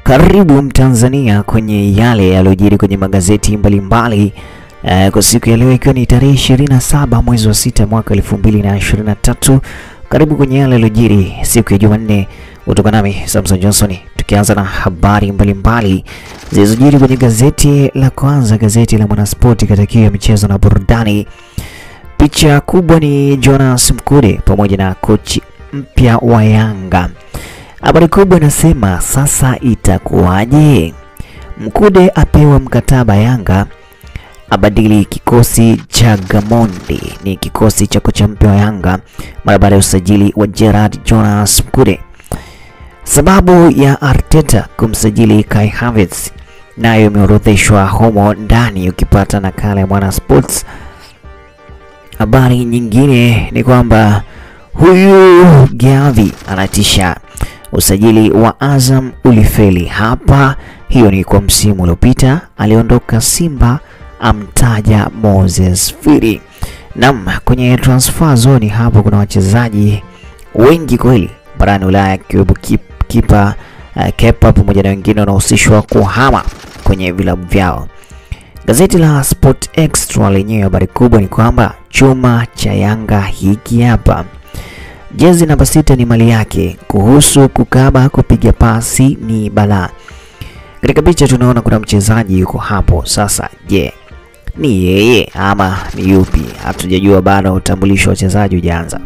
Karibu Mtanzania kwenye yale yaliyojiri kwenye magazeti mbalimbali mbali. Uh, kwa siku ya leo ikiwa ni tarehe 27 mwezi wa sita mwaka 2023. Karibu kwenye yale yaliyojiri siku ya Jumanne, kutoka nami Samson Johnson, tukianza na habari mbalimbali zilizojiri kwenye gazeti la kwanza, gazeti la Mwanaspoti katika kiu ya michezo na burudani. Picha kubwa ni Jonas Mkude pamoja na kochi mpya wa Yanga. Habari kubwa inasema sasa itakuwaje? Mkude apewa mkataba Yanga, abadili kikosi cha Gamondi. Ni kikosi cha kocha mpya wa Yanga mara baada ya usajili wa Gerard Jonas Mkude. Sababu ya Arteta kumsajili Kai Havertz nayo imeorodheshwa humo ndani, ukipata nakala ya Mwana Sports. Habari nyingine ni kwamba huyu Gavi anatisha usajili wa Azam ulifeli hapa. Hiyo ni kwa msimu uliopita, aliondoka Simba, amtaja Moses Firi. Nam, kwenye transfer zone hapo kuna wachezaji wengi kweli barani Ulaya, akiwepo kipa uh, Kepa pamoja na wengine wanahusishwa kuhama kwenye vilabu vyao. Gazeti la Sport Extra lenyewe habari kubwa ni kwamba chuma cha Yanga hiki hapa Jezi namba sita ni mali yake. Kuhusu kukaba kupiga pasi ni balaa. Katika picha tunaona kuna mchezaji yuko hapo. Sasa je, ni yeye ama ni yupi? Hatujajua bado, utambulisho wa wachezaji hujaanza.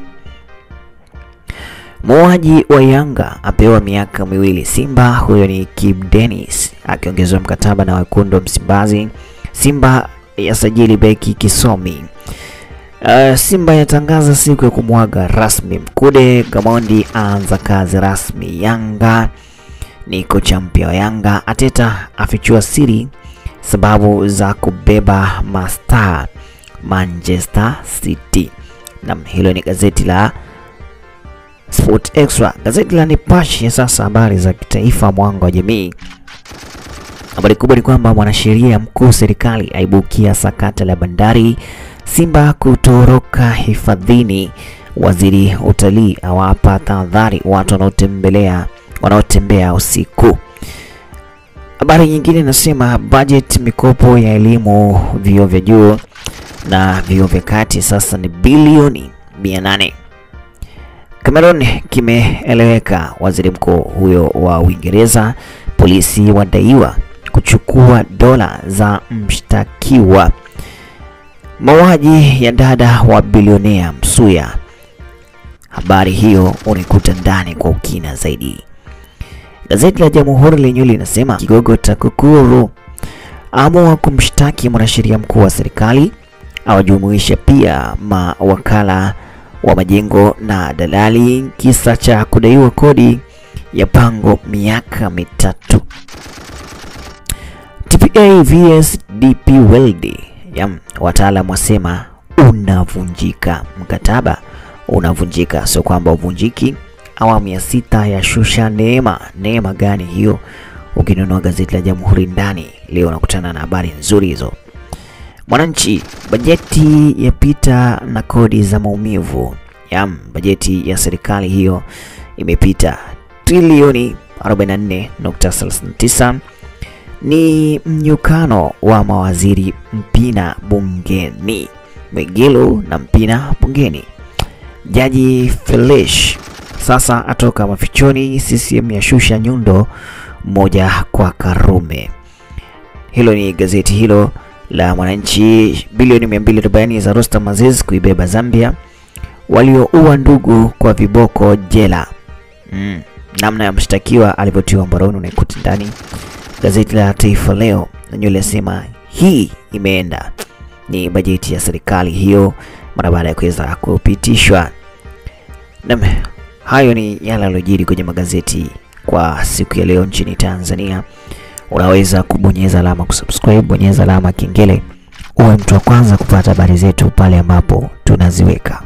Muuaji wa Yanga apewa miaka miwili Simba. Huyo ni Kib Dennis akiongezewa mkataba na wekundu wa Msimbazi. Simba yasajili beki Kisomi. Uh, Simba yatangaza siku ya kumwaga rasmi Mkude. Gamondi aanza kazi rasmi Yanga. Ni kocha mpya wa Yanga. Ateta afichua siri sababu za kubeba mastaa Manchester City. Na hilo ni gazeti la Sport Extra. Gazeti la Nipashe sasa, habari za kitaifa, mwanga wa jamii. Habari kubwa ni kwamba mwanasheria mkuu serikali aibukia sakata la bandari Simba kutoroka hifadhini. Waziri utalii awapa tahadhari watu wanaotembelea wanaotembea usiku. Habari nyingine inasema budget mikopo ya elimu vyuo vya juu na vyuo vya kati sasa ni bilioni 800. Cameroon kimeeleweka. Waziri mkuu huyo wa Uingereza. Polisi wadaiwa kuchukua dola za mshtakiwa Mauaji ya dada wa bilionea Msuya. Habari hiyo unaikuta ndani kwa ukina zaidi. Gazeti la Jamhuri lenyewe linasema kigogo TAKUKURU amua kumshtaki mwanasheria mkuu wa serikali, awajumuisha pia mawakala wa majengo na dalali, kisa cha kudaiwa kodi ya pango miaka mitatu. TPA vs DP World Yam, wataalamu wasema unavunjika, mkataba unavunjika, sio kwamba uvunjiki. Awamu ya sita ya shusha neema. Neema gani hiyo? Ukinunua gazeti la Jamhuri ndani leo unakutana na habari nzuri hizo. Mwananchi, bajeti yapita na kodi za maumivu. Yam, bajeti ya serikali hiyo imepita trilioni 44.39 ni mnyukano wa mawaziri Mpina bungeni, Mwigulu na Mpina bungeni. Jaji Felish sasa atoka mafichoni. CCM yashusha nyundo moja kwa Karume. Hilo ni gazeti hilo la Mwananchi. Bilioni 240 za Rostam Aziz kuibeba Zambia. Walioua ndugu kwa viboko jela. Mm, namna ya mshtakiwa alivyotiwa mbaroni unaikuta ndani Gazeti la Taifa Leo lenyewe linasema hii imeenda ni bajeti ya serikali hiyo mara baada ya kuweza kupitishwa. Naam, hayo ni yale yaliyojiri kwenye magazeti kwa siku ya leo nchini Tanzania. Unaweza kubonyeza alama kusubscribe, bonyeza alama kengele uwe mtu wa kwanza kupata habari zetu pale ambapo tunaziweka.